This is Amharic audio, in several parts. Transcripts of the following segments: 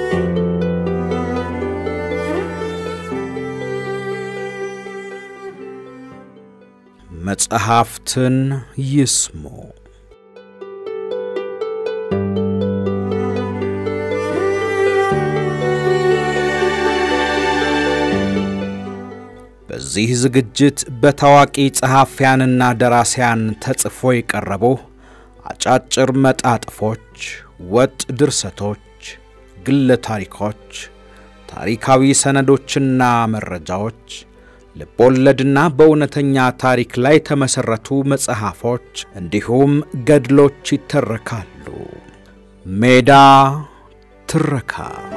መጽሐፍትን ይስሙ። በዚህ ዝግጅት በታዋቂ ጸሐፊያንና ደራሲያን ተጽፎ የቀረቡ አጫጭር መጣጥፎች፣ ወጥ ድርሰቶች፣ ግለ ታሪኮች፣ ታሪካዊ ሰነዶችና መረጃዎች ልቦለድና በእውነተኛ ታሪክ ላይ የተመሠረቱ መጽሐፎች እንዲሁም ገድሎች ይተረካሉ። ሜዳ ትረካ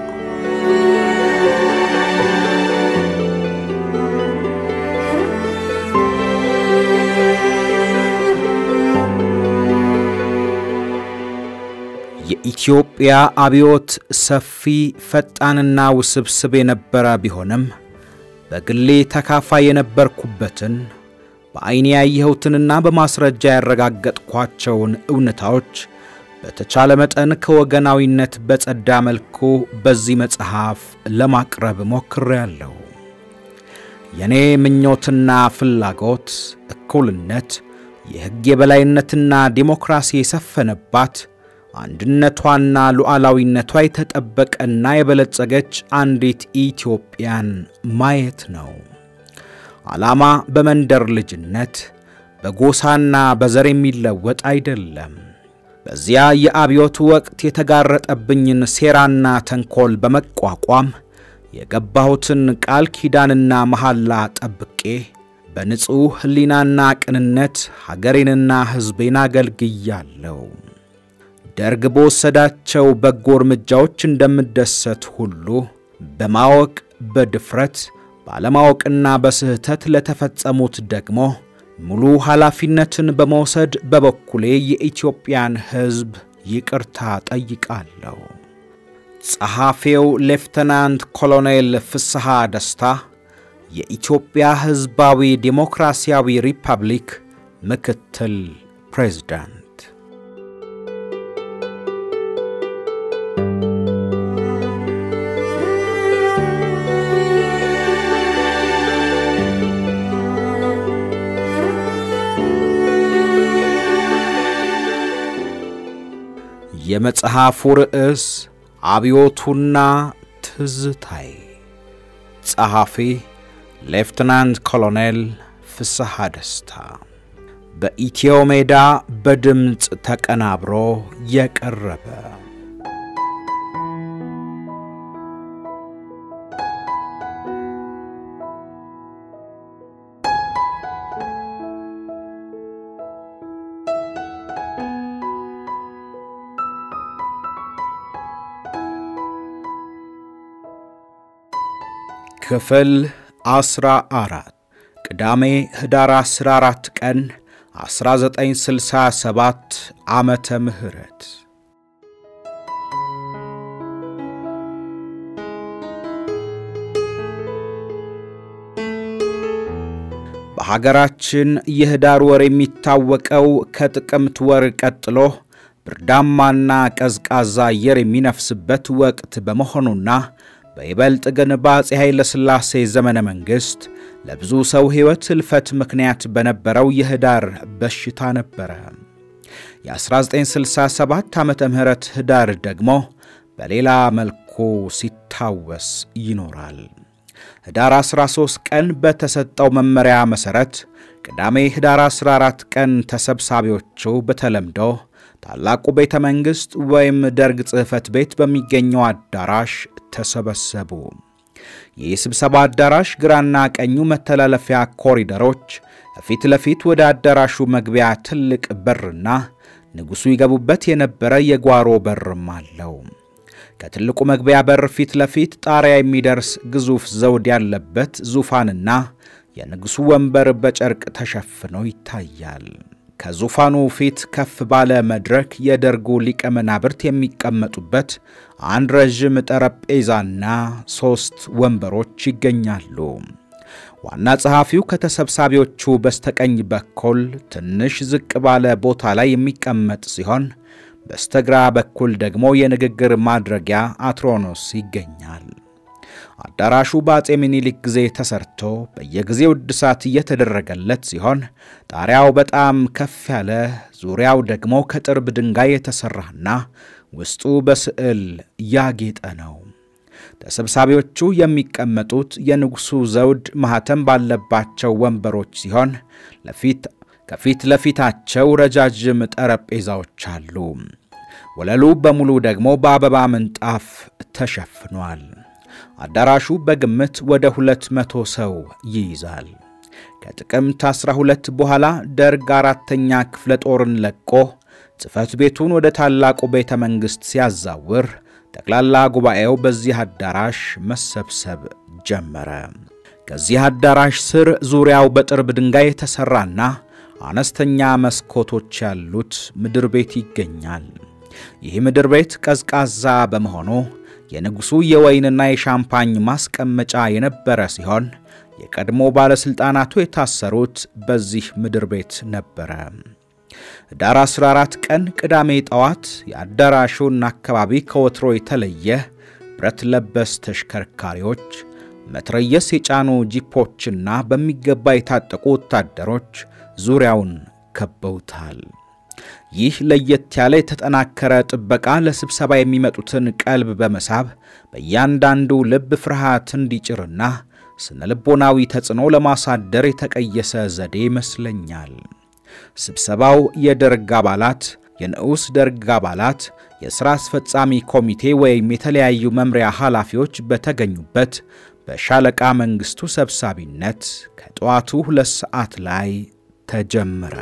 የኢትዮጵያ አብዮት ሰፊ ፈጣንና ውስብስብ የነበረ ቢሆንም በግሌ ተካፋይ የነበርኩበትን በዐይኔ ያየሁትንና በማስረጃ ያረጋገጥኳቸውን እውነታዎች በተቻለ መጠን ከወገናዊነት በጸዳ መልኩ በዚህ መጽሐፍ ለማቅረብ ሞክሬያለሁ። የእኔ ምኞትና ፍላጎት እኩልነት፣ የሕግ የበላይነትና ዲሞክራሲ የሰፈነባት አንድነቷና ሉዓላዊነቷ የተጠበቀና የበለጸገች አንዲት ኢትዮጵያን ማየት ነው። ዓላማ በመንደር ልጅነት በጎሳና በዘር የሚለወጥ አይደለም። በዚያ የአብዮት ወቅት የተጋረጠብኝን ሴራና ተንኮል በመቋቋም የገባሁትን ቃል ኪዳንና መሐላ ጠብቄ በንጹሕ ሕሊናና ቅንነት ሀገሬንና ሕዝቤን አገልግያለሁ። ደርግ በወሰዳቸው በጎ እርምጃዎች እንደምደሰት ሁሉ በማወቅ በድፍረት ባለማወቅና በስህተት ለተፈጸሙት ደግሞ ሙሉ ኃላፊነትን በመውሰድ በበኩሌ የኢትዮጵያን ሕዝብ ይቅርታ ጠይቃለሁ። ጸሐፊው ሌፍተናንት ኮሎኔል ፍስሐ ደስታ የኢትዮጵያ ሕዝባዊ ዴሞክራሲያዊ ሪፐብሊክ ምክትል ፕሬዝዳንት የመጽሐፉ ርዕስ አብዮቱና ትዝታይ። ጸሐፊ ሌፍትናንት ኮሎኔል ፍስሐ ደስታ። በኢትዮ ሜዳ በድምፅ ተቀናብሮ የቀረበ ክፍል 14 ቅዳሜ ህዳር 14 ቀን 1967 ዓመተ ምህረት በሀገራችን የህዳር ወር የሚታወቀው ከጥቅምት ወር ቀጥሎ ብርዳማና ቀዝቃዛ አየር የሚነፍስበት ወቅት በመሆኑና በይበልጥ ግን በአፄ ኃይለ ሥላሴ ዘመነ መንግሥት ለብዙ ሰው ሕይወት ሕልፈት ምክንያት በነበረው የህዳር በሽታ ነበረ። የ1967 ዓመተ ምህረት ህዳር ደግሞ በሌላ መልኩ ሲታወስ ይኖራል። ህዳር 13 ቀን በተሰጠው መመሪያ መሠረት ቅዳሜ ህዳር 14 ቀን ተሰብሳቢዎቹ በተለምዶ ታላቁ ቤተ መንግሥት ወይም ደርግ ጽሕፈት ቤት በሚገኘው አዳራሽ ተሰበሰቡ። ይህ ስብሰባ አዳራሽ ግራና ቀኙ መተላለፊያ ኮሪደሮች፣ ከፊት ለፊት ወደ አዳራሹ መግቢያ ትልቅ በርና ንጉሡ ይገቡበት የነበረ የጓሮ በርም አለው። ከትልቁ መግቢያ በር ፊት ለፊት ጣሪያ የሚደርስ ግዙፍ ዘውድ ያለበት ዙፋንና የንጉሡ ወንበር በጨርቅ ተሸፍኖ ይታያል። ከዙፋኑ ፊት ከፍ ባለ መድረክ የደርጉ ሊቀ መናብርት የሚቀመጡበት አንድ ረዥም ጠረጴዛና ሦስት ወንበሮች ይገኛሉ። ዋና ጸሐፊው ከተሰብሳቢዎቹ በስተቀኝ በኩል ትንሽ ዝቅ ባለ ቦታ ላይ የሚቀመጥ ሲሆን በስተግራ በኩል ደግሞ የንግግር ማድረጊያ አትሮኖስ ይገኛል። አዳራሹ በአጼ ምኒልክ ጊዜ ተሰርቶ በየጊዜው እድሳት እየተደረገለት ሲሆን ጣሪያው በጣም ከፍ ያለ፣ ዙሪያው ደግሞ ከጥርብ ድንጋይ የተሠራና ውስጡ በስዕል ያጌጠ ነው። ተሰብሳቢዎቹ የሚቀመጡት የንጉሡ ዘውድ ማኅተም ባለባቸው ወንበሮች ሲሆን ለፊት ከፊት ለፊታቸው ረጃጅም ጠረጴዛዎች አሉ። ወለሉ በሙሉ ደግሞ በአበባ ምንጣፍ ተሸፍኗል። አዳራሹ በግምት ወደ ሁለት መቶ ሰው ይይዛል። ከጥቅምት 12 በኋላ ደርግ አራተኛ ክፍለ ጦርን ለቆ ጽሕፈት ቤቱን ወደ ታላቁ ቤተ መንግሥት ሲያዛውር ጠቅላላ ጉባኤው በዚህ አዳራሽ መሰብሰብ ጀመረ። ከዚህ አዳራሽ ስር ዙሪያው በጥርብ ድንጋይ የተሠራና አነስተኛ መስኮቶች ያሉት ምድር ቤት ይገኛል። ይህ ምድር ቤት ቀዝቃዛ በመሆኑ የንጉሡ የወይንና የሻምፓኝ ማስቀመጫ የነበረ ሲሆን የቀድሞ ባለሥልጣናቱ የታሰሩት በዚህ ምድር ቤት ነበረ። ኅዳር 14 ቀን ቅዳሜ ጠዋት የአዳራሹን አካባቢ ከወትሮ የተለየ ብረት ለበስ ተሽከርካሪዎች፣ መትረየስ የጫኑ ጂፖችና በሚገባ የታጠቁ ወታደሮች ዙሪያውን ከበውታል። ይህ ለየት ያለ የተጠናከረ ጥበቃ ለስብሰባ የሚመጡትን ቀልብ በመሳብ በእያንዳንዱ ልብ ፍርሃት እንዲጭርና ስነ ልቦናዊ ተጽዕኖ ለማሳደር የተቀየሰ ዘዴ ይመስለኛል። ስብሰባው የደርግ አባላት፣ የንዑስ ደርግ አባላት፣ የሥራ አስፈጻሚ ኮሚቴ ወይም የተለያዩ መምሪያ ኃላፊዎች በተገኙበት በሻለቃ መንግሥቱ ሰብሳቢነት ከጠዋቱ ሁለት ሰዓት ላይ ተጀመረ።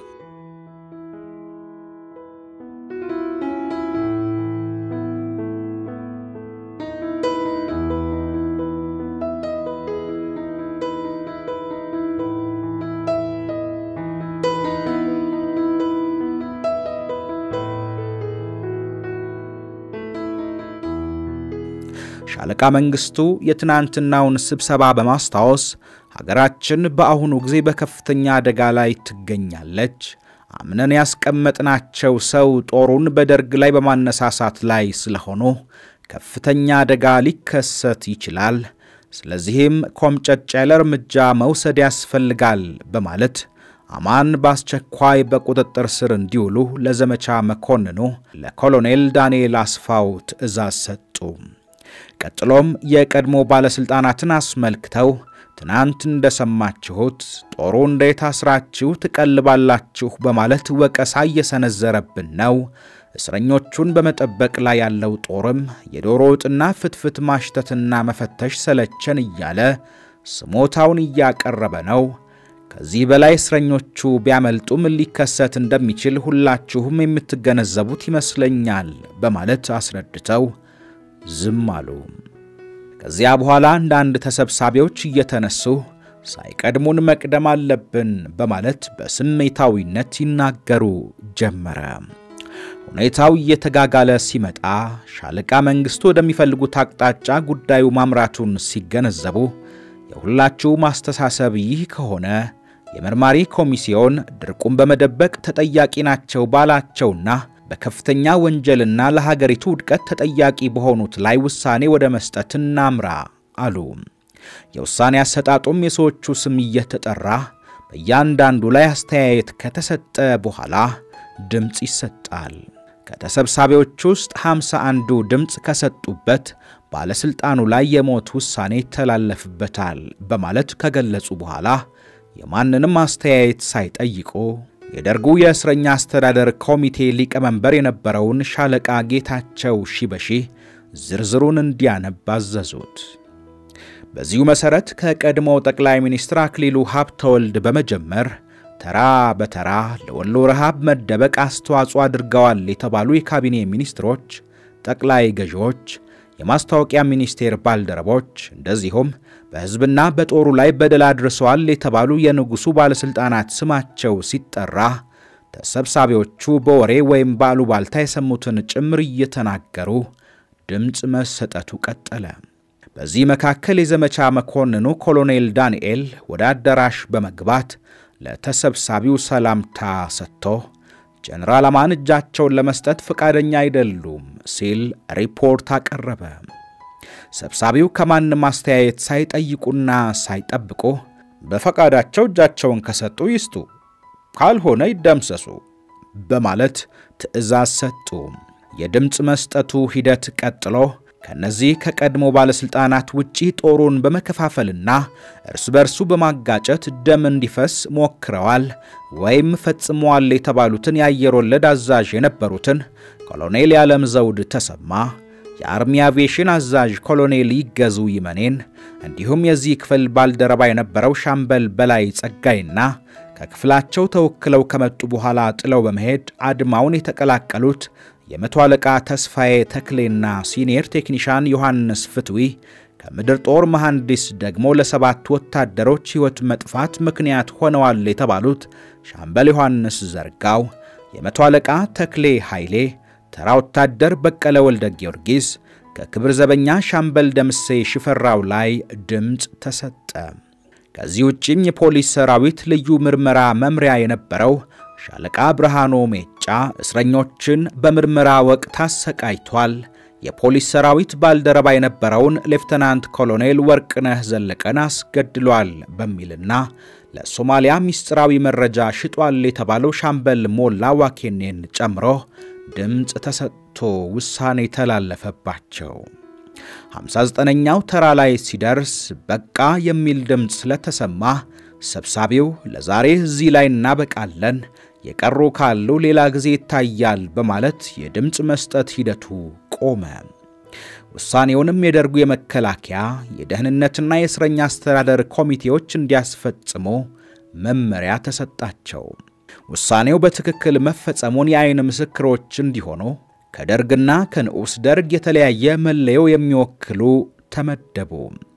ሻለቃ መንግሥቱ የትናንትናውን ስብሰባ በማስታወስ ሀገራችን በአሁኑ ጊዜ በከፍተኛ አደጋ ላይ ትገኛለች። አምነን ያስቀመጥናቸው ሰው ጦሩን በደርግ ላይ በማነሳሳት ላይ ስለሆኑ ከፍተኛ አደጋ ሊከሰት ይችላል። ስለዚህም ኮምጨጭ ያለ እርምጃ መውሰድ ያስፈልጋል በማለት አማን በአስቸኳይ በቁጥጥር ስር እንዲውሉ ለዘመቻ መኮንኑ ለኮሎኔል ዳንኤል አስፋው ትዕዛዝ ሰጡ። ቀጥሎም የቀድሞ ባለሥልጣናትን አስመልክተው ትናንት እንደሰማችሁት ጦሩ እንዴት አስራችሁ ትቀልባላችሁ በማለት ወቀሳ እየሰነዘረብን ነው። እስረኞቹን በመጠበቅ ላይ ያለው ጦርም የዶሮ ወጥና ፍትፍት ማሽተትና መፈተሽ ሰለቸን እያለ ስሞታውን እያቀረበ ነው። ከዚህ በላይ እስረኞቹ ቢያመልጡ ምን ሊከሰት እንደሚችል ሁላችሁም የምትገነዘቡት ይመስለኛል በማለት አስረድተው ዝም አሉ። ከዚያ በኋላ አንዳንድ ተሰብሳቢዎች እየተነሱ ሳይቀድሙን መቅደም አለብን በማለት በስሜታዊነት ይናገሩ ጀመረ። ሁኔታው እየተጋጋለ ሲመጣ ሻለቃ መንግሥቱ ወደሚፈልጉት አቅጣጫ ጉዳዩ ማምራቱን ሲገነዘቡ የሁላችሁ ማስተሳሰብ ይህ ከሆነ የመርማሪ ኮሚሲዮን ድርቁን በመደበቅ ተጠያቂ ናቸው ባላቸውና በከፍተኛ ወንጀልና ለሀገሪቱ ውድቀት ተጠያቂ በሆኑት ላይ ውሳኔ ወደ መስጠት እናምራ አሉ። የውሳኔ አሰጣጡም የሰዎቹ ስም እየተጠራ በእያንዳንዱ ላይ አስተያየት ከተሰጠ በኋላ ድምፅ ይሰጣል። ከተሰብሳቢዎች ውስጥ ሃምሳ አንዱ ድምፅ ከሰጡበት ባለሥልጣኑ ላይ የሞት ውሳኔ ይተላለፍበታል በማለት ከገለጹ በኋላ የማንንም አስተያየት ሳይጠይቁ የደርጉ የእስረኛ አስተዳደር ኮሚቴ ሊቀመንበር የነበረውን ሻለቃ ጌታቸው ሺበሺ ዝርዝሩን እንዲያነብ አዘዙት። በዚሁ መሠረት ከቀድሞው ጠቅላይ ሚኒስትር አክሊሉ ሀብተወልድ በመጀመር ተራ በተራ ለወሎ ረሃብ መደበቅ አስተዋጽኦ አድርገዋል የተባሉ የካቢኔ ሚኒስትሮች፣ ጠቅላይ ገዢዎች፣ የማስታወቂያ ሚኒስቴር ባልደረቦች እንደዚሁም በሕዝብና በጦሩ ላይ በደል አድርሰዋል የተባሉ የንጉሡ ባለሥልጣናት ስማቸው ሲጠራ ተሰብሳቢዎቹ በወሬ ወይም በአሉባልታ የሰሙትን ጭምር እየተናገሩ ድምፅ መሰጠቱ ቀጠለ። በዚህ መካከል የዘመቻ መኮንኑ ኮሎኔል ዳንኤል ወደ አዳራሽ በመግባት ለተሰብሳቢው ሰላምታ ሰጥቶ ጀነራል አማን እጃቸውን ለመስጠት ፈቃደኛ አይደሉም ሲል ሪፖርት አቀረበ። ሰብሳቢው ከማንም አስተያየት ሳይጠይቁና ሳይጠብቁ በፈቃዳቸው እጃቸውን ከሰጡ ይስጡ፣ ካልሆነ ይደምሰሱ በማለት ትዕዛዝ ሰጡ። የድምፅ መስጠቱ ሂደት ቀጥሎ ከነዚህ ከቀድሞ ባለሥልጣናት ውጪ ጦሩን በመከፋፈልና እርስ በርሱ በማጋጨት ደም እንዲፈስ ሞክረዋል ወይም ፈጽመዋል የተባሉትን የአየር ወለድ አዛዥ የነበሩትን ኮሎኔል የዓለም ዘውድ ተሰማ፣ የአርሚ አቪዬሽን አዛዥ ኮሎኔል ይገዙ ይመኔን እንዲሁም የዚህ ክፍል ባልደረባ የነበረው ሻምበል በላይ ጸጋይና ከክፍላቸው ተወክለው ከመጡ በኋላ ጥለው በመሄድ አድማውን የተቀላቀሉት የመቶ አለቃ ተስፋዬ ተክሌና ሲኒየር ቴክኒሻን ዮሐንስ ፍትዊ ከምድር ጦር መሐንዲስ ደግሞ ለሰባት ወታደሮች ሕይወት መጥፋት ምክንያት ሆነዋል የተባሉት ሻምበል ዮሐንስ ዘርጋው፣ የመቶ አለቃ ተክሌ ኃይሌ፣ ተራ ወታደር በቀለ ወልደ ጊዮርጊስ ከክብር ዘበኛ ሻምበል ደምሴ ሽፈራው ላይ ድምፅ ተሰጠ። ከዚህ ውጭም የፖሊስ ሰራዊት ልዩ ምርመራ መምሪያ የነበረው ሻለቃ ብርሃኖ ሜጫ እስረኞችን በምርመራ ወቅት አሰቃይቷል፣ የፖሊስ ሰራዊት ባልደረባ የነበረውን ሌፍተናንት ኮሎኔል ወርቅነህ ዘለቀን አስገድሏል በሚልና ለሶማሊያ ምስጢራዊ መረጃ ሽጧል የተባለው ሻምበል ሞላ ዋኬኔን ጨምሮ ድምፅ ተሰጥቶ ውሳኔ ተላለፈባቸው። 59ኛው ተራ ላይ ሲደርስ በቃ የሚል ድምፅ ስለተሰማ ሰብሳቢው ለዛሬ እዚህ ላይ እናበቃለን፣ የቀሩ ካሉ ሌላ ጊዜ ይታያል በማለት የድምፅ መስጠት ሂደቱ ቆመ። ውሳኔውንም የደርጉ የመከላከያ የደህንነትና የእስረኛ አስተዳደር ኮሚቴዎች እንዲያስፈጽሙ መመሪያ ተሰጣቸው። ውሳኔው በትክክል መፈጸሙን የአይን ምስክሮች እንዲሆኑ ከደርግና ከንዑስ ደርግ የተለያየ መለዮ የሚወክሉ ተመደቡ።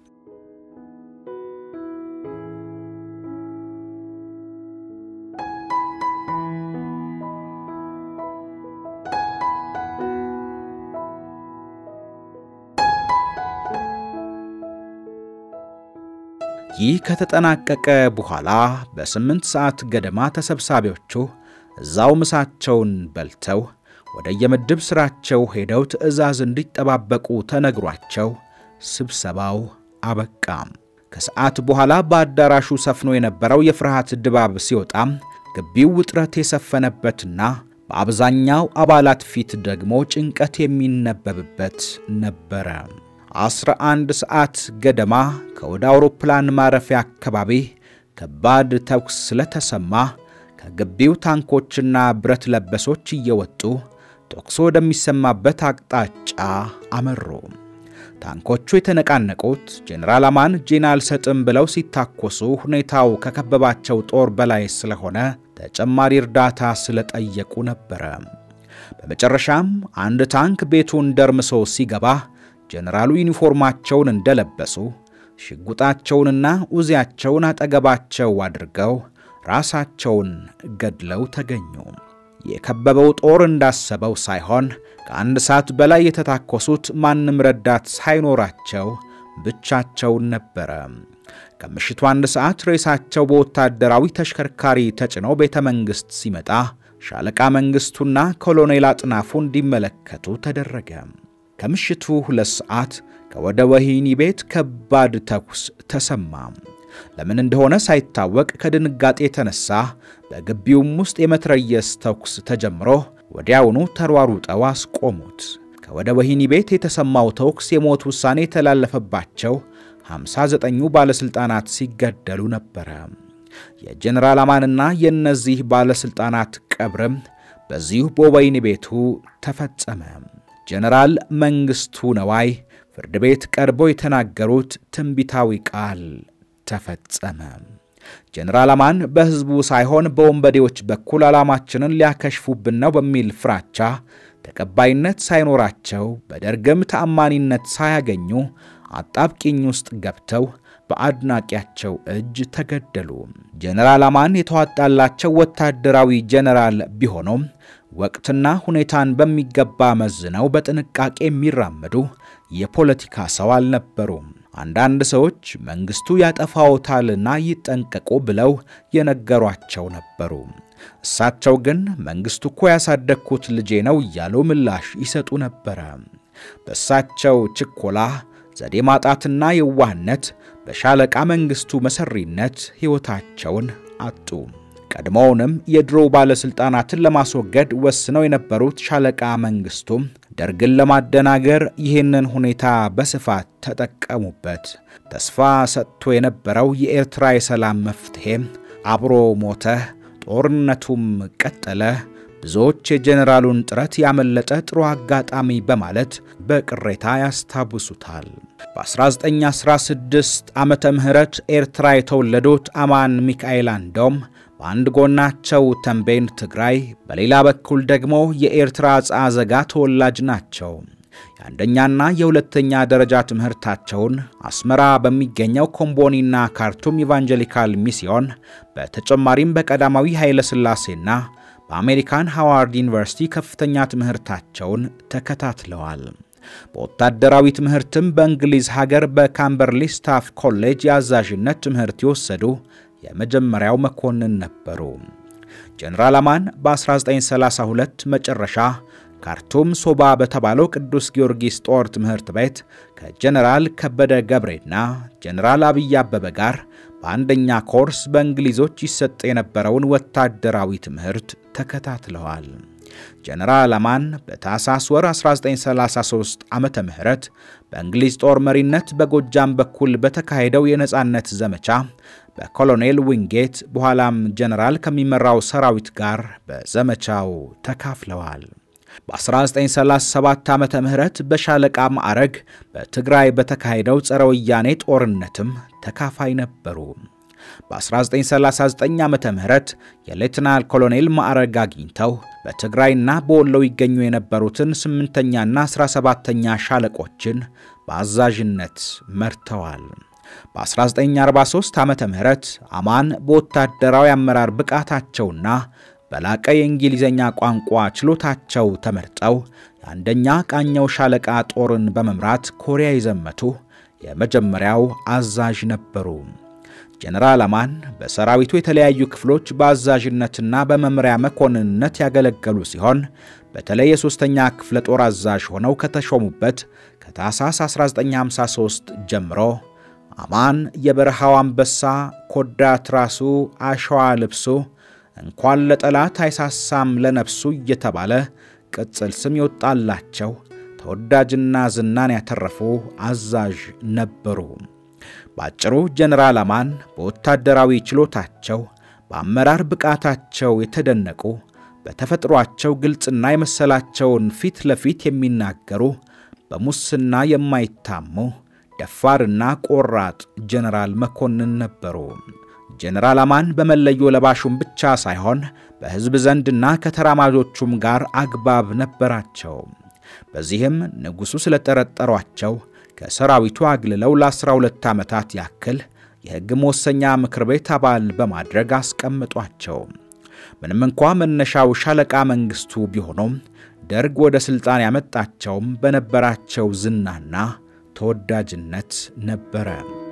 ይህ ከተጠናቀቀ በኋላ በስምንት ሰዓት ገደማ ተሰብሳቢዎቹ እዛው ምሳቸውን በልተው ወደ የምድብ ሥራቸው ሄደው ትዕዛዝ እንዲጠባበቁ ተነግሯቸው ስብሰባው አበቃም። ከሰዓት በኋላ በአዳራሹ ሰፍኖ የነበረው የፍርሃት ድባብ ሲወጣም ግቢው ውጥረት የሰፈነበትና በአብዛኛው አባላት ፊት ደግሞ ጭንቀት የሚነበብበት ነበረ። 11 ሰዓት ገደማ ከወደ አውሮፕላን ማረፊያ አካባቢ ከባድ ተኩስ ስለተሰማ ከግቢው ታንኮችና ብረት ለበሶች እየወጡ ተኩሱ ወደሚሰማበት አቅጣጫ አመሩ። ታንኮቹ የተነቃነቁት ጄኔራል አማን እጄን አልሰጥም ብለው ሲታኮሱ ሁኔታው ከከበባቸው ጦር በላይ ስለሆነ ተጨማሪ እርዳታ ስለጠየቁ ነበረ። በመጨረሻም አንድ ታንክ ቤቱን ደርምሶ ሲገባ ጄኔራሉ ዩኒፎርማቸውን እንደለበሱ ሽጉጣቸውንና ኡዚያቸውን አጠገባቸው አድርገው ራሳቸውን ገድለው ተገኙ። የከበበው ጦር እንዳሰበው ሳይሆን ከአንድ ሰዓት በላይ የተታኮሱት ማንም ረዳት ሳይኖራቸው ብቻቸውን ነበረ። ከምሽቱ አንድ ሰዓት ሬሳቸው በወታደራዊ ተሽከርካሪ ተጭነው ቤተ መንግሥት ሲመጣ ሻለቃ መንግሥቱና ኮሎኔል አጥናፉ እንዲመለከቱ ተደረገ። ከምሽቱ ሁለት ሰዓት ከወደ ወህኒ ቤት ከባድ ተኩስ ተሰማ። ለምን እንደሆነ ሳይታወቅ ከድንጋጤ የተነሳ በግቢውም ውስጥ የመትረየስ ተኩስ ተጀምሮ ወዲያውኑ ተሯሩጠው አስቆሙት። ከወደ ወህኒ ቤት የተሰማው ተኩስ የሞት ውሳኔ የተላለፈባቸው 59ኙ ባለሥልጣናት ሲገደሉ ነበረ። የጀኔራል አማንና የእነዚህ ባለሥልጣናት ቀብርም በዚሁ በወህኒ ቤቱ ተፈጸመ። ጀነራል መንግሥቱ ነዋይ ፍርድ ቤት ቀርበው የተናገሩት ትንቢታዊ ቃል ተፈጸመ። ጀነራል አማን በሕዝቡ ሳይሆን በወንበዴዎች በኩል ዓላማችንን ሊያከሽፉብን ነው በሚል ፍራቻ ተቀባይነት ሳይኖራቸው በደርግም ተአማኒነት ሳያገኙ አጣብቂኝ ውስጥ ገብተው በአድናቂያቸው እጅ ተገደሉ። ጀነራል አማን የተዋጣላቸው ወታደራዊ ጀነራል ቢሆኑም ወቅትና ሁኔታን በሚገባ መዝነው በጥንቃቄ የሚራመዱ የፖለቲካ ሰው አልነበሩም። አንዳንድ ሰዎች መንግስቱ ያጠፋዎታልና ይጠንቀቁ ብለው የነገሯቸው ነበሩ። እሳቸው ግን መንግስቱ እኮ ያሳደግኩት ልጄ ነው እያሉ ምላሽ ይሰጡ ነበረ። በእሳቸው ችኮላ፣ ዘዴ ማጣትና የዋህነት በሻለቃ መንግስቱ መሰሪነት ሕይወታቸውን አጡ። ቀድሞውንም የድሮ ባለሥልጣናትን ለማስወገድ ወስነው የነበሩት ሻለቃ መንግስቱ ደርግን ለማደናገር ይህንን ሁኔታ በስፋት ተጠቀሙበት። ተስፋ ሰጥቶ የነበረው የኤርትራ የሰላም መፍትሔ አብሮ ሞተ፣ ጦርነቱም ቀጠለ። ብዙዎች የጄኔራሉን ጥረት ያመለጠ ጥሩ አጋጣሚ በማለት በቅሬታ ያስታውሱታል። በ1916 ዓመተ ምህረት ኤርትራ የተወለዱት አማን ሚካኤል አንዶም በአንድ ጎናቸው ተንቤን ትግራይ፣ በሌላ በኩል ደግሞ የኤርትራ ጻዘጋ ተወላጅ ናቸው። የአንደኛና የሁለተኛ ደረጃ ትምህርታቸውን አስመራ በሚገኘው ኮምቦኒና ካርቱም ኢቫንጀሊካል ሚስዮን በተጨማሪም በቀዳማዊ ኃይለ ሥላሴና በአሜሪካን ሃዋርድ ዩኒቨርሲቲ ከፍተኛ ትምህርታቸውን ተከታትለዋል። በወታደራዊ ትምህርትም በእንግሊዝ ሀገር በካምበርሊ ስታፍ ኮሌጅ የአዛዥነት ትምህርት የወሰዱ የመጀመሪያው መኮንን ነበሩ። ጀነራል አማን በ1932 መጨረሻ ካርቱም ሶባ በተባለው ቅዱስ ጊዮርጊስ ጦር ትምህርት ቤት ከጀነራል ከበደ ገብሬና ጀነራል አብይ አበበ ጋር በአንደኛ ኮርስ በእንግሊዞች ይሰጥ የነበረውን ወታደራዊ ትምህርት ተከታትለዋል። ጀነራል አማን በታህሳስ ወር 1933 ዓመተ ምህረት በእንግሊዝ ጦር መሪነት በጎጃም በኩል በተካሄደው የነጻነት ዘመቻ በኮሎኔል ዊንጌት በኋላም ጀነራል ከሚመራው ሰራዊት ጋር በዘመቻው ተካፍለዋል። በ1937 ዓመተ ምህረት በሻለቃ ማዕረግ በትግራይ በተካሄደው ጸረ ወያኔ ጦርነትም ተካፋይ ነበሩ። በ1939 ዓመተ ምህረት የሌትናል ኮሎኔል ማዕረግ አግኝተው በትግራይና በወሎ ይገኙ የነበሩትን ስምንተኛና 17ተኛ ሻለቆችን በአዛዥነት መርተዋል። በ1943 ዓመተ ምህረት አማን በወታደራዊ አመራር ብቃታቸውና በላቀ የእንግሊዝኛ ቋንቋ ችሎታቸው ተመርጠው የአንደኛ ቃኘው ሻለቃ ጦርን በመምራት ኮሪያ የዘመቱ የመጀመሪያው አዛዥ ነበሩ። ጀነራል አማን በሰራዊቱ የተለያዩ ክፍሎች በአዛዥነትና በመምሪያ መኮንንነት ያገለገሉ ሲሆን በተለይ የሦስተኛ ክፍለ ጦር አዛዥ ሆነው ከተሾሙበት ከታህሳስ 1953 ጀምሮ አማን የበረሃው አንበሳ፣ ኮዳ ትራሱ፣ አሸዋ ልብሱ፣ እንኳን ለጠላት አይሳሳም ለነፍሱ እየተባለ ቅጽል ስም ይወጣላቸው ተወዳጅና ዝናን ያተረፉ አዛዥ ነበሩ። በአጭሩ ጀነራል አማን በወታደራዊ ችሎታቸው በአመራር ብቃታቸው የተደነቁ በተፈጥሯቸው ግልጽና የመሰላቸውን ፊት ለፊት የሚናገሩ በሙስና የማይታሙ ደፋርና ቆራጥ ጀነራል መኮንን ነበሩ። ጀነራል አማን በመለዮ ለባሹም ብቻ ሳይሆን በሕዝብ ዘንድና ከተራማጆቹም ጋር አግባብ ነበራቸው። በዚህም ንጉሡ ስለጠረጠሯቸው ከሰራዊቱ አግልለው ለ12 ዓመታት ያክል የሕግ መወሰኛ ምክር ቤት አባል በማድረግ አስቀምጧቸው። ምንም እንኳ መነሻው ሻለቃ መንግሥቱ ቢሆኑም ደርግ ወደ ሥልጣን ያመጣቸውም በነበራቸው ዝናና ተወዳጅነት ነበረ።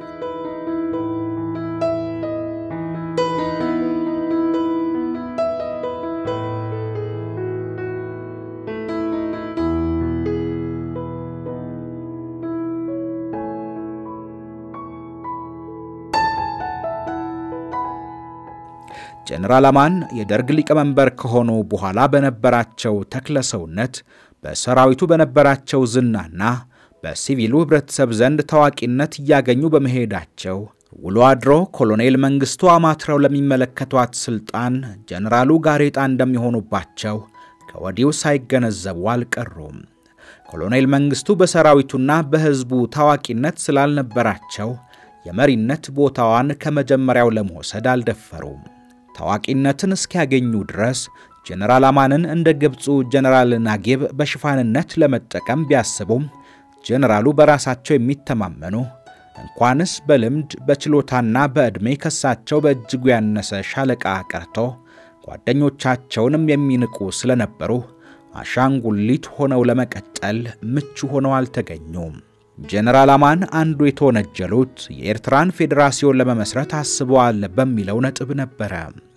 ጀነራል አማን የደርግ ሊቀመንበር ከሆኑ በኋላ በነበራቸው ተክለ ሰውነት በሰራዊቱ በነበራቸው ዝናና በሲቪሉ ሕብረተሰብ ዘንድ ታዋቂነት እያገኙ በመሄዳቸው ውሎ አድሮ ኮሎኔል መንግሥቱ አማትረው ለሚመለከቷት ሥልጣን ጀነራሉ ጋሬጣ እንደሚሆኑባቸው ከወዲሁ ሳይገነዘቡ አልቀሩም። ኮሎኔል መንግሥቱ በሰራዊቱና በሕዝቡ ታዋቂነት ስላልነበራቸው የመሪነት ቦታዋን ከመጀመሪያው ለመውሰድ አልደፈሩም። ታዋቂነትን እስኪያገኙ ድረስ ጀነራል አማንን እንደ ግብፁ ጀነራል ናጊብ በሽፋንነት ለመጠቀም ቢያስቡም ጀነራሉ በራሳቸው የሚተማመኑ እንኳንስ በልምድ በችሎታና በዕድሜ ከሳቸው በእጅጉ ያነሰ ሻለቃ ቀርቶ ጓደኞቻቸውንም የሚንቁ ስለነበሩ አሻንጉሊት ሆነው ለመቀጠል ምቹ ሆነው አልተገኙም። ጄኔራል አማን አንዱ የተወነጀሉት የኤርትራን ፌዴራሲዮን ለመመስረት አስበዋል በሚለው ነጥብ ነበረ።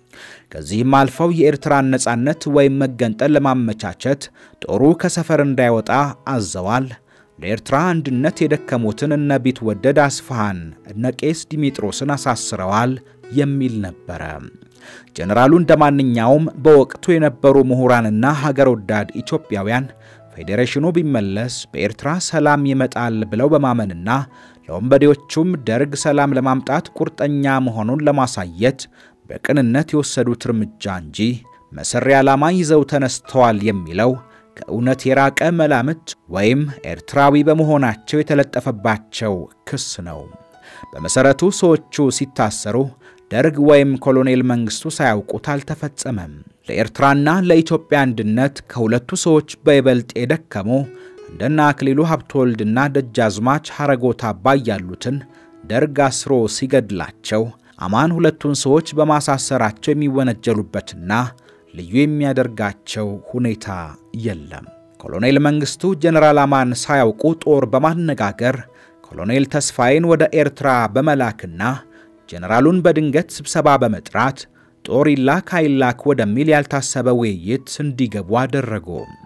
ከዚህም አልፈው የኤርትራን ነጻነት ወይም መገንጠል ለማመቻቸት ጦሩ ከሰፈር እንዳይወጣ አዘዋል። ለኤርትራ አንድነት የደከሙትን እነ ቢትወደድ አስፋሃን እነ ቄስ ዲሜጥሮስን አሳስረዋል የሚል ነበረ። ጀነራሉ እንደ ማንኛውም በወቅቱ የነበሩ ምሁራንና ሀገር ወዳድ ኢትዮጵያውያን ፌዴሬሽኑ ቢመለስ በኤርትራ ሰላም ይመጣል ብለው በማመንና ለወንበዴዎቹም ደርግ ሰላም ለማምጣት ቁርጠኛ መሆኑን ለማሳየት በቅንነት የወሰዱት እርምጃ እንጂ መሰሪ ዓላማ ይዘው ተነስተዋል የሚለው ከእውነት የራቀ መላምት ወይም ኤርትራዊ በመሆናቸው የተለጠፈባቸው ክስ ነው። በመሠረቱ ሰዎቹ ሲታሰሩ ደርግ ወይም ኮሎኔል መንግስቱ ሳያውቁት አልተፈጸመም። ለኤርትራና ለኢትዮጵያ አንድነት ከሁለቱ ሰዎች በይበልጥ የደከሙ እንደና አክሊሉ ሀብተወልድና ደጃዝማች ሐረጎት አባይ ያሉትን ደርግ አስሮ ሲገድላቸው አማን ሁለቱን ሰዎች በማሳሰራቸው የሚወነጀሉበትና ልዩ የሚያደርጋቸው ሁኔታ የለም። ኮሎኔል መንግስቱ ጀነራል አማን ሳያውቁ ጦር በማነጋገር ኮሎኔል ተስፋዬን ወደ ኤርትራ በመላክና ጀነራሉን በድንገት ስብሰባ በመጥራት ጦር ይላክ አይላክ ወደሚል ያልታሰበ ውይይት እንዲገቡ አደረጉ።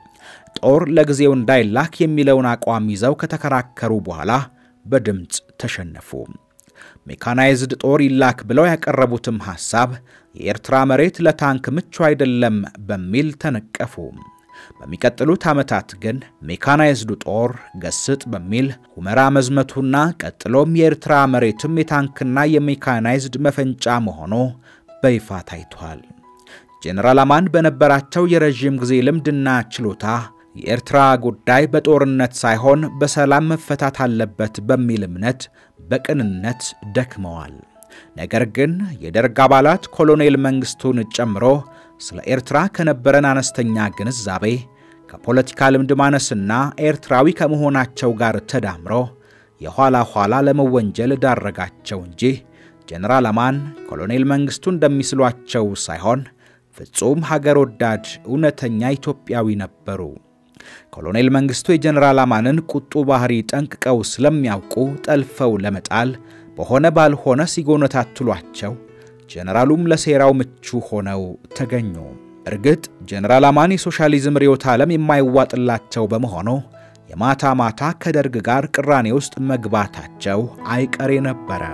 ጦር ለጊዜው እንዳይላክ የሚለውን አቋም ይዘው ከተከራከሩ በኋላ በድምፅ ተሸነፉ። ሜካናይዝድ ጦር ይላክ ብለው ያቀረቡትም ሐሳብ የኤርትራ መሬት ለታንክ ምቹ አይደለም በሚል ተነቀፉ። በሚቀጥሉት ዓመታት ግን ሜካናይዝዱ ጦር ገስጥ በሚል ሁመራ መዝመቱና ቀጥሎም የኤርትራ መሬትም የታንክና የሜካናይዝድ መፈንጫ መሆኑ በይፋ ታይቷል። ጄኔራል አማን በነበራቸው የረዥም ጊዜ ልምድና ችሎታ የኤርትራ ጉዳይ በጦርነት ሳይሆን በሰላም መፈታት አለበት በሚል እምነት በቅንነት ደክመዋል። ነገር ግን የደርግ አባላት ኮሎኔል መንግስቱን ጨምሮ ስለ ኤርትራ ከነበረን አነስተኛ ግንዛቤ ከፖለቲካ ልምድ ማነስና ኤርትራዊ ከመሆናቸው ጋር ተዳምሮ የኋላ ኋላ ለመወንጀል ዳረጋቸው እንጂ ጄኔራል አማን ኮሎኔል መንግስቱ እንደሚስሏቸው ሳይሆን ፍጹም ሀገር ወዳድ እውነተኛ ኢትዮጵያዊ ነበሩ። ኮሎኔል መንግስቱ የጀነራል አማንን ቁጡ ባህሪ ጠንቅቀው ስለሚያውቁ ጠልፈው ለመጣል በሆነ ባልሆነ ሲጎነታትሏቸው፣ ጀነራሉም ለሴራው ምቹ ሆነው ተገኙ። እርግጥ ጀነራል አማን የሶሻሊዝም ርዕዮተ ዓለም የማይዋጥላቸው በመሆኑ የማታ ማታ ከደርግ ጋር ቅራኔ ውስጥ መግባታቸው አይቀሬ ነበረ።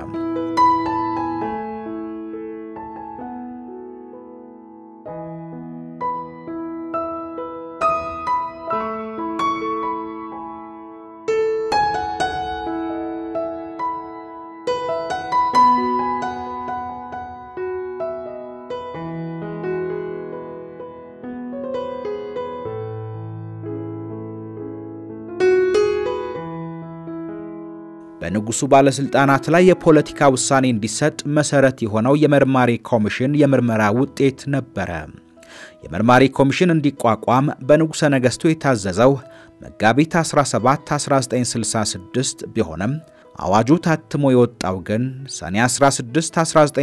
በንጉሱ ባለስልጣናት ላይ የፖለቲካ ውሳኔ እንዲሰጥ መሰረት የሆነው የመርማሪ ኮሚሽን የምርመራ ውጤት ነበረ። የመርማሪ ኮሚሽን እንዲቋቋም በንጉሠ ነገሥቱ የታዘዘው መጋቢት 17 1966 ቢሆንም አዋጁ ታትሞ የወጣው ግን ሰኔ 16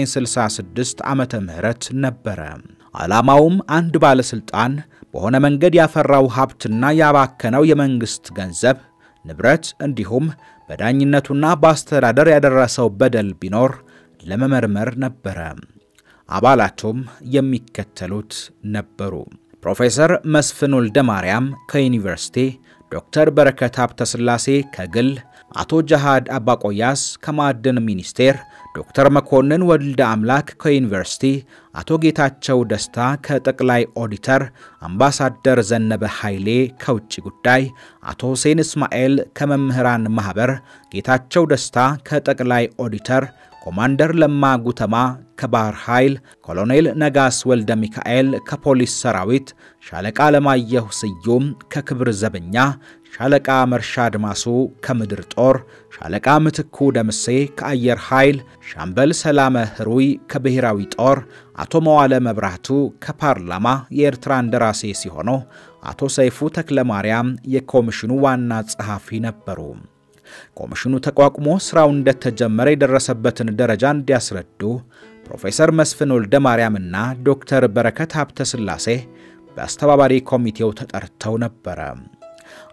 1966 ዓመተ ምህረት ነበረ። ዓላማውም አንድ ባለስልጣን በሆነ መንገድ ያፈራው ሀብትና ያባከነው የመንግስት ገንዘብ ንብረት እንዲሁም በዳኝነቱና በአስተዳደር ያደረሰው በደል ቢኖር ለመመርመር ነበረ። አባላቱም የሚከተሉት ነበሩ። ፕሮፌሰር መስፍን ወልደ ማርያም ከዩኒቨርሲቲ፣ ዶክተር በረከት ሀብተ ሥላሴ ከግል፣ አቶ ጃሃድ አባቆያስ ከማዕድን ሚኒስቴር፣ ዶክተር መኮንን ወልደ አምላክ ከዩኒቨርሲቲ፣ አቶ ጌታቸው ደስታ ከጠቅላይ ኦዲተር፣ አምባሳደር ዘነበ ኃይሌ ከውጭ ጉዳይ፣ አቶ ሁሴን እስማኤል ከመምህራን ማኅበር፣ ጌታቸው ደስታ ከጠቅላይ ኦዲተር፣ ኮማንደር ለማ ጉተማ ከባህር ኃይል፣ ኮሎኔል ነጋስ ወልደ ሚካኤል ከፖሊስ ሰራዊት፣ ሻለቃ ለማየሁ ስዩም ከክብር ዘበኛ፣ ሻለቃ መርሻ አድማሱ ከምድር ጦር፣ ሻለቃ ምትኩ ደምሴ ከአየር ኃይል፣ ሻምበል ሰላመ ህሩይ ከብሔራዊ ጦር፣ አቶ መዋለ መብራቱ ከፓርላማ የኤርትራ እንደራሴ ሲሆኑ አቶ ሰይፉ ተክለማርያም የኮሚሽኑ ዋና ጸሐፊ ነበሩ። ኮሚሽኑ ተቋቁሞ ሥራው እንደተጀመረ የደረሰበትን ደረጃ እንዲያስረዱ ፕሮፌሰር መስፍን ወልደ ማርያምና ዶክተር በረከት ሀብተ ሥላሴ በአስተባባሪ ኮሚቴው ተጠርተው ነበረ።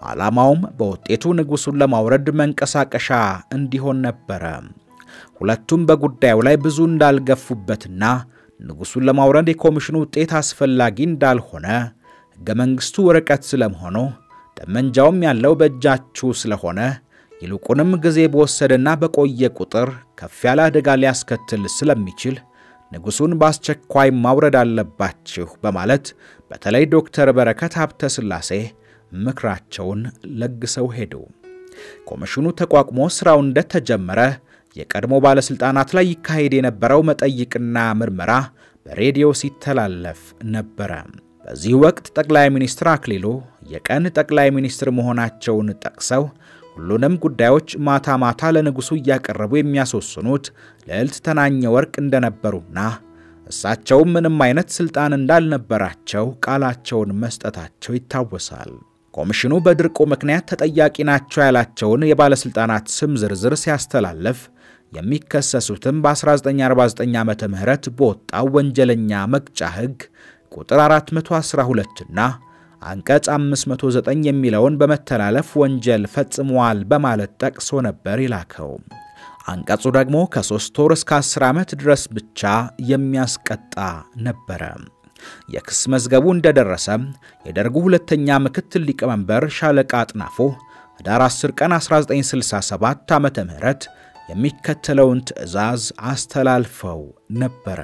ዓላማውም በውጤቱ ንጉሡን ለማውረድ መንቀሳቀሻ እንዲሆን ነበረ። ሁለቱም በጉዳዩ ላይ ብዙ እንዳልገፉበትና ንጉሡን ለማውረድ የኮሚሽኑ ውጤት አስፈላጊ እንዳልሆነ ሕገ መንግሥቱ ወረቀት ስለመሆኑ ጠመንጃውም ያለው በእጃችሁ ስለሆነ ይልቁንም ጊዜ በወሰደና በቆየ ቁጥር ከፍ ያለ አደጋ ሊያስከትል ስለሚችል ንጉሡን በአስቸኳይ ማውረድ አለባችሁ በማለት በተለይ ዶክተር በረከት ሀብተ ሥላሴ ምክራቸውን ለግሰው ሄዱ። ኮሚሽኑ ተቋቁሞ ሥራው እንደተጀመረ የቀድሞ ባለሥልጣናት ላይ ይካሄድ የነበረው መጠይቅና ምርመራ በሬዲዮ ሲተላለፍ ነበረ። በዚህ ወቅት ጠቅላይ ሚኒስትር አክሊሉ የቀን ጠቅላይ ሚኒስትር መሆናቸውን ጠቅሰው ሁሉንም ጉዳዮች ማታ ማታ ለንጉሡ እያቀረቡ የሚያስወስኑት ልዕልት ተናኘ ወርቅ እንደነበሩና እሳቸውም ምንም አይነት ሥልጣን እንዳልነበራቸው ቃላቸውን መስጠታቸው ይታወሳል። ኮሚሽኑ በድርቁ ምክንያት ተጠያቂ ናቸው ያላቸውን የባለሥልጣናት ስም ዝርዝር ሲያስተላልፍ የሚከሰሱትም በ1949 ዓ ም በወጣው ወንጀለኛ መቅጫ ሕግ ቁጥር 412 እና አንቀጽ 509 የሚለውን በመተላለፍ ወንጀል ፈጽመዋል በማለት ጠቅሶ ነበር ይላከው። አንቀጹ ደግሞ ከሦስት ወር እስከ 10 ዓመት ድረስ ብቻ የሚያስቀጣ ነበረ። የክስ መዝገቡ እንደደረሰ የደርጉ ሁለተኛ ምክትል ሊቀመንበር ሻለቃ አጥናፉ ህዳር 10 ቀን 1967 ዓ ም የሚከተለውን ትዕዛዝ አስተላልፈው ነበረ።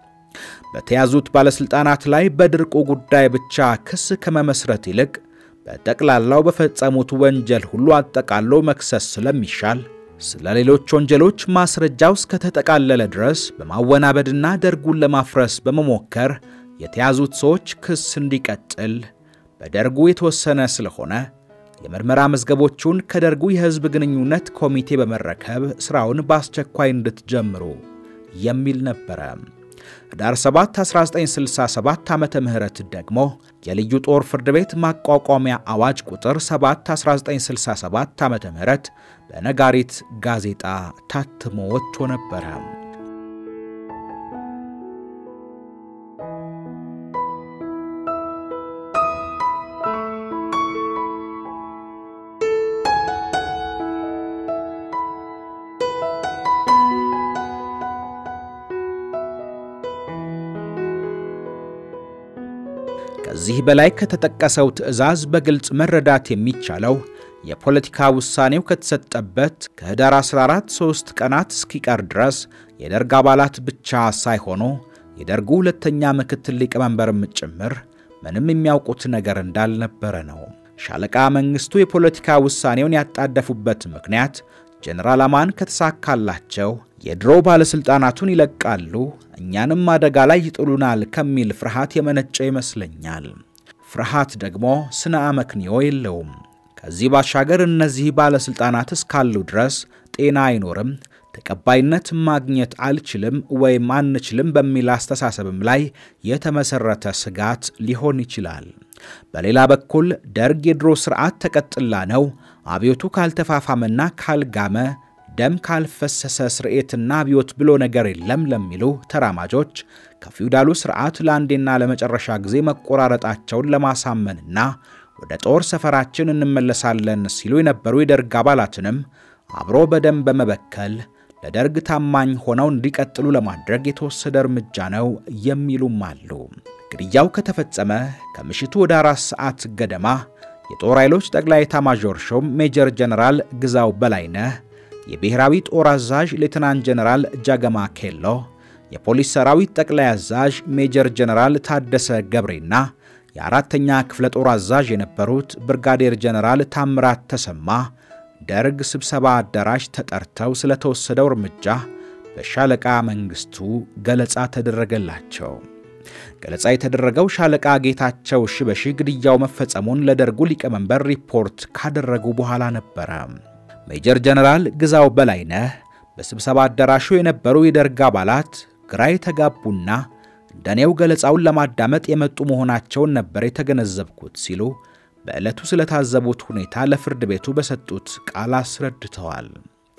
በተያዙት ባለሥልጣናት ላይ በድርቁ ጉዳይ ብቻ ክስ ከመመስረት ይልቅ በጠቅላላው በፈጸሙት ወንጀል ሁሉ አጠቃሎ መክሰስ ስለሚሻል ስለ ሌሎች ወንጀሎች ማስረጃው እስከተጠቃለለ ድረስ በማወናበድና ደርጉን ለማፍረስ በመሞከር የተያዙት ሰዎች ክስ እንዲቀጥል በደርጉ የተወሰነ ስለሆነ የምርመራ መዝገቦቹን ከደርጉ የሕዝብ ግንኙነት ኮሚቴ በመረከብ ሥራውን በአስቸኳይ እንድትጀምሩ የሚል ነበረ። ህዳር 7 1967 ዓ ም ደግሞ የልዩ ጦር ፍርድ ቤት ማቋቋሚያ አዋጅ ቁጥር 7 1967 ዓ ም በነጋሪት ጋዜጣ ታትሞ ወጥቶ ነበረ። ከዚህ በላይ ከተጠቀሰው ትዕዛዝ በግልጽ መረዳት የሚቻለው የፖለቲካ ውሳኔው ከተሰጠበት ከህዳር 14 ሦስት ቀናት እስኪቀር ድረስ የደርግ አባላት ብቻ ሳይሆኑ የደርጉ ሁለተኛ ምክትል ሊቀመንበርም ጭምር ምንም የሚያውቁት ነገር እንዳልነበረ ነው። ሻለቃ መንግሥቱ የፖለቲካ ውሳኔውን ያጣደፉበት ምክንያት ጀነራል አማን ከተሳካላቸው የድሮ ባለሥልጣናቱን ይለቃሉ፣ እኛንም አደጋ ላይ ይጥሉናል ከሚል ፍርሃት የመነጨ ይመስለኛል። ፍርሃት ደግሞ ስነ አመክንዮ የለውም። ከዚህ ባሻገር እነዚህ ባለሥልጣናት እስካሉ ድረስ ጤና አይኖርም፣ ተቀባይነት ማግኘት አልችልም ወይም አንችልም በሚል አስተሳሰብም ላይ የተመሠረተ ስጋት ሊሆን ይችላል። በሌላ በኩል ደርግ የድሮ ሥርዓት ተቀጥላ ነው፣ አብዮቱ ካልተፋፋመና ካልጋመ ደም ካልፈሰሰ ስርኤትና አብዮት ብሎ ነገር የለም ለሚሉ ተራማጆች ከፊውዳሉ ሥርዓት ለአንዴና ለመጨረሻ ጊዜ መቆራረጣቸውን ለማሳመንና ወደ ጦር ሰፈራችን እንመለሳለን ሲሉ የነበሩ የደርግ አባላትንም አብሮ በደም በመበከል ለደርግ ታማኝ ሆነው እንዲቀጥሉ ለማድረግ የተወሰደ እርምጃ ነው የሚሉም አሉ። ግድያው ከተፈጸመ ከምሽቱ ወደ አራት ሰዓት ገደማ የጦር ኃይሎች ጠቅላይ ኤታማዦር ሹም ሜጀር ጀነራል ግዛው በላይነህ የብሔራዊ ጦር አዛዥ ሌትናንት ጀነራል ጃገማ ኬሎ፣ የፖሊስ ሰራዊት ጠቅላይ አዛዥ ሜጀር ጀነራል ታደሰ ገብሬና የአራተኛ ክፍለ ጦር አዛዥ የነበሩት ብርጋዴር ጀነራል ታምራት ተሰማ ደርግ ስብሰባ አዳራሽ ተጠርተው ስለተወሰደው እርምጃ በሻለቃ መንግሥቱ ገለጻ ተደረገላቸው። ገለጻ የተደረገው ሻለቃ ጌታቸው ሽበሺ ግድያው መፈጸሙን ለደርጉ ሊቀመንበር ሪፖርት ካደረጉ በኋላ ነበረ። ሜጀር ጀነራል ግዛው በላይነህ በስብሰባ አዳራሹ የነበሩ የደርግ አባላት ግራ የተጋቡና እንደኔው ገለጻውን ለማዳመጥ የመጡ መሆናቸውን ነበር የተገነዘብኩት ሲሉ በዕለቱ ስለታዘቡት ሁኔታ ለፍርድ ቤቱ በሰጡት ቃል አስረድተዋል።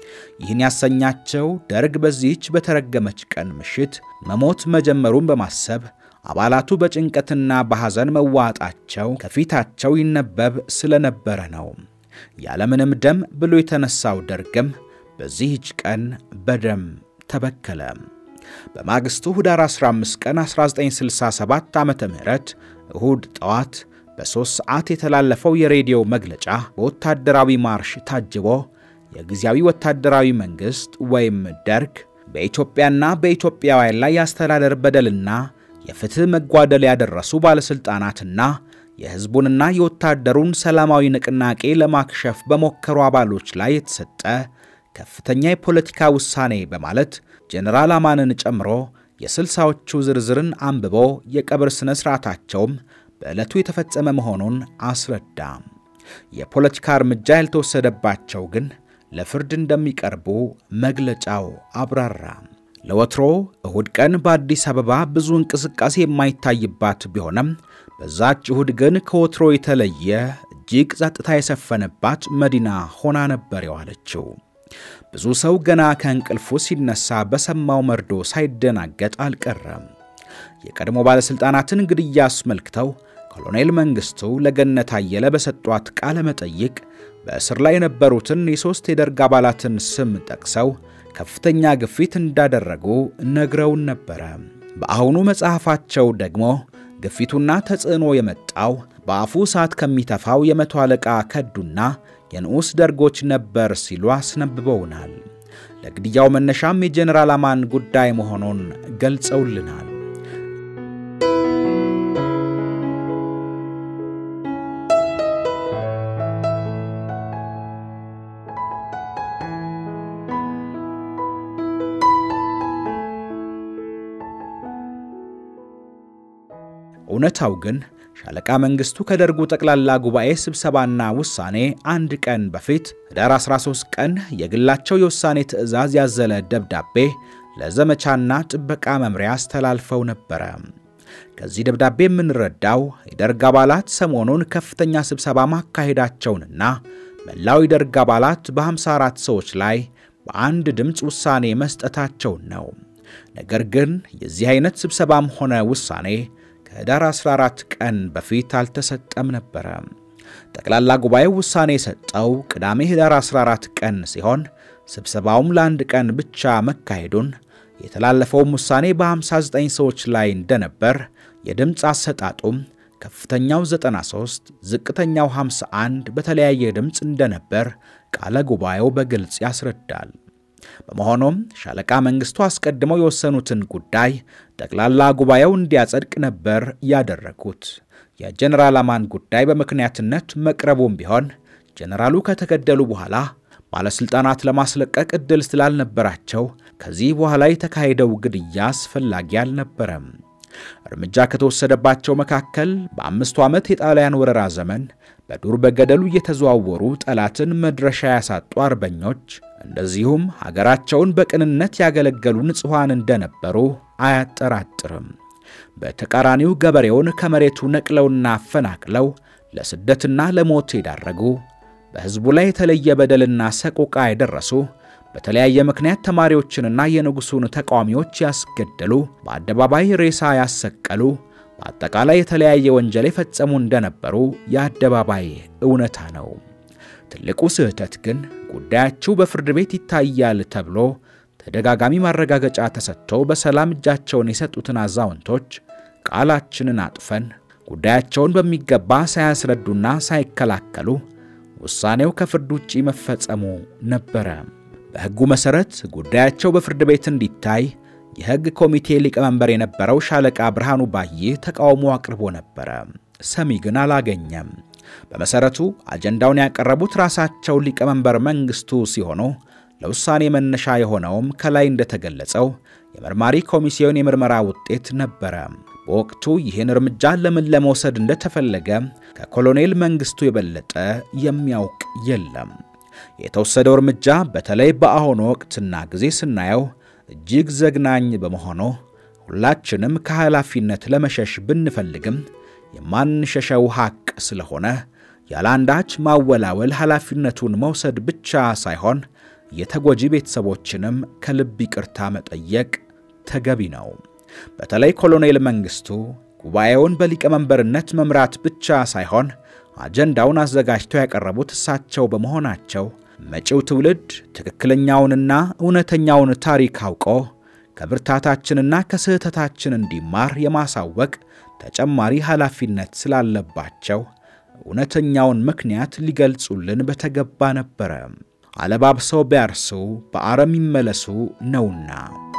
ይህን ያሰኛቸው ደርግ በዚህች በተረገመች ቀን ምሽት መሞት መጀመሩን በማሰብ አባላቱ በጭንቀትና በሐዘን መዋጣቸው ከፊታቸው ይነበብ ስለነበረ ነው። ያለምንም ደም ብሎ የተነሳው ደርግም በዚህች ቀን በደም ተበከለ። በማግስቱ ኅዳር 15 ቀን 1967 ዓመተ ምህረት እሁድ ጠዋት በሦስት ሰዓት የተላለፈው የሬዲዮ መግለጫ በወታደራዊ ማርሽ ታጅቦ የጊዜያዊ ወታደራዊ መንግሥት ወይም ደርግ በኢትዮጵያና በኢትዮጵያውያን ላይ የአስተዳደር በደልና የፍትሕ መጓደል ያደረሱ ባለሥልጣናትና የሕዝቡንና የወታደሩን ሰላማዊ ንቅናቄ ለማክሸፍ በሞከሩ አባሎች ላይ የተሰጠ ከፍተኛ የፖለቲካ ውሳኔ በማለት ጀኔራል አማንን ጨምሮ የስልሳዎቹ ዝርዝርን አንብቦ የቀብር ሥነ ሥርዓታቸውም በዕለቱ የተፈጸመ መሆኑን አስረዳ። የፖለቲካ እርምጃ ያልተወሰደባቸው ግን ለፍርድ እንደሚቀርቡ መግለጫው አብራራ። ለወትሮ እሁድ ቀን በአዲስ አበባ ብዙ እንቅስቃሴ የማይታይባት ቢሆንም በዛች እሁድ ግን ከወትሮ የተለየ እጅግ ጸጥታ የሰፈነባት መዲና ሆና ነበር የዋለችው። ብዙ ሰው ገና ከእንቅልፉ ሲነሳ በሰማው መርዶ ሳይደናገጥ አልቀረም። የቀድሞ ባለሥልጣናትን ግድያ አስመልክተው ኮሎኔል መንግሥቱ ለገነት አየለ በሰጧት ቃለ መጠይቅ በእስር ላይ የነበሩትን የሦስት የደርግ አባላትን ስም ጠቅሰው ከፍተኛ ግፊት እንዳደረጉ ነግረውን ነበረ። በአሁኑ መጽሐፋቸው ደግሞ ግፊቱና ተጽዕኖ የመጣው በአፉ እሳት ከሚተፋው የመቶ አለቃ ከዱና የንዑስ ደርጎች ነበር ሲሉ አስነብበውናል። ለግድያው መነሻም የጀኔራል አማን ጉዳይ መሆኑን ገልጸውልናል። እውነታው ግን ሻለቃ መንግሥቱ ከደርጉ ጠቅላላ ጉባኤ ስብሰባና ውሳኔ አንድ ቀን በፊት ኅዳር 13 ቀን የግላቸው የውሳኔ ትዕዛዝ ያዘለ ደብዳቤ ለዘመቻና ጥበቃ መምሪያ አስተላልፈው ነበረ። ከዚህ ደብዳቤ የምንረዳው የደርግ አባላት ሰሞኑን ከፍተኛ ስብሰባ ማካሄዳቸውንና መላው የደርግ አባላት በ54 ሰዎች ላይ በአንድ ድምፅ ውሳኔ መስጠታቸውን ነው። ነገር ግን የዚህ አይነት ስብሰባም ሆነ ውሳኔ ከኅዳር 14 ቀን በፊት አልተሰጠም ነበረ። ጠቅላላ ጉባኤው ውሳኔ የሰጠው ቅዳሜ ኅዳር 14 ቀን ሲሆን ስብሰባውም ለአንድ ቀን ብቻ መካሄዱን የተላለፈውም ውሳኔ በ59 ሰዎች ላይ እንደነበር፣ የድምፅ አሰጣጡም ከፍተኛው 93 ዝቅተኛው 51 በተለያየ ድምፅ እንደነበር ቃለ ጉባኤው በግልጽ ያስረዳል። በመሆኑም ሻለቃ መንግሥቱ አስቀድመው የወሰኑትን ጉዳይ ጠቅላላ ጉባኤው እንዲያጸድቅ ነበር ያደረጉት። የጀኔራል አማን ጉዳይ በምክንያትነት መቅረቡም ቢሆን ጀኔራሉ ከተገደሉ በኋላ ባለሥልጣናት ለማስለቀቅ ዕድል ስላልነበራቸው ከዚህ በኋላ የተካሄደው ግድያ አስፈላጊ አልነበረም። እርምጃ ከተወሰደባቸው መካከል በአምስቱ ዓመት የጣሊያን ወረራ ዘመን በዱር በገደሉ እየተዘዋወሩ ጠላትን መድረሻ ያሳጡ አርበኞች እንደዚሁም ሀገራቸውን በቅንነት ያገለገሉ ንጹሐን እንደነበሩ አያጠራጥርም። በተቃራኒው ገበሬውን ከመሬቱ ነቅለውና አፈናቅለው ለስደትና ለሞት የዳረጉ፣ በሕዝቡ ላይ የተለየ በደልና ሰቆቃ የደረሱ፣ በተለያየ ምክንያት ተማሪዎችንና የንጉሡን ተቃዋሚዎች ያስገደሉ፣ በአደባባይ ሬሳ ያሰቀሉ፣ በአጠቃላይ የተለያየ ወንጀል የፈጸሙ እንደነበሩ የአደባባይ እውነታ ነው። ትልቁ ስህተት ግን ጉዳያችሁ በፍርድ ቤት ይታያል ተብሎ ተደጋጋሚ ማረጋገጫ ተሰጥቶ በሰላም እጃቸውን የሰጡትን አዛውንቶች ቃላችንን አጥፈን ጉዳያቸውን በሚገባ ሳያስረዱና ሳይከላከሉ ውሳኔው ከፍርድ ውጪ መፈጸሙ ነበረ። በሕጉ መሠረት ጉዳያቸው በፍርድ ቤት እንዲታይ የሕግ ኮሚቴ ሊቀመንበር የነበረው ሻለቃ ብርሃኑ ባዬ ተቃውሞ አቅርቦ ነበረ። ሰሚ ግን አላገኘም። በመሠረቱ አጀንዳውን ያቀረቡት ራሳቸው ሊቀመንበር መንግሥቱ ሲሆኑ ለውሳኔ መነሻ የሆነውም ከላይ እንደተገለጸው የመርማሪ ኮሚሲዮን የምርመራ ውጤት ነበረ። በወቅቱ ይህን እርምጃ ለምን ለመውሰድ እንደተፈለገ ከኮሎኔል መንግሥቱ የበለጠ የሚያውቅ የለም። የተወሰደው እርምጃ በተለይ በአሁኑ ወቅትና ጊዜ ስናየው እጅግ ዘግናኝ በመሆኑ ሁላችንም ከኃላፊነት ለመሸሽ ብንፈልግም የማንሸሸው ሐቅ ስለሆነ ያለ አንዳች ማወላወል ኃላፊነቱን መውሰድ ብቻ ሳይሆን የተጎጂ ቤተሰቦችንም ከልብ ይቅርታ መጠየቅ ተገቢ ነው። በተለይ ኮሎኔል መንግስቱ ጉባኤውን በሊቀመንበርነት መምራት ብቻ ሳይሆን አጀንዳውን አዘጋጅተው ያቀረቡት እሳቸው በመሆናቸው መጪው ትውልድ ትክክለኛውንና እውነተኛውን ታሪክ አውቆ ከብርታታችንና ከስህተታችን እንዲማር የማሳወቅ ተጨማሪ ኃላፊነት ስላለባቸው እውነተኛውን ምክንያት ሊገልጹልን በተገባ ነበረ። አለባብሰው ቢያርሱ በአረም ይመለሱ ነውና።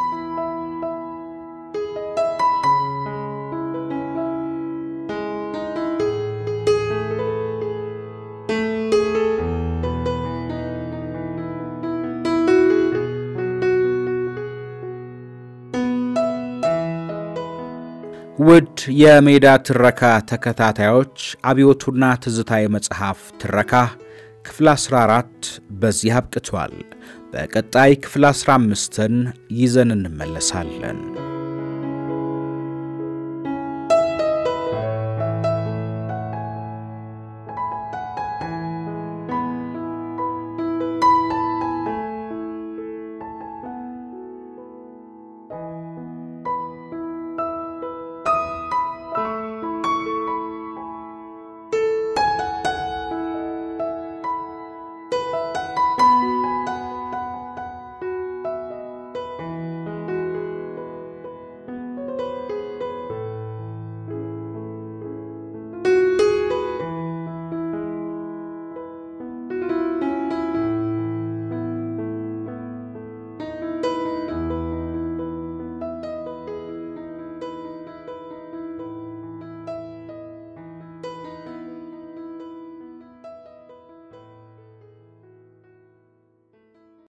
ውድ የሜዳ ትረካ ተከታታዮች አብዮቱና ትዝታ የመጽሐፍ ትረካ ክፍል 14 በዚህ አብቅቷል። በቀጣይ ክፍል 15ን ይዘን እንመለሳለን።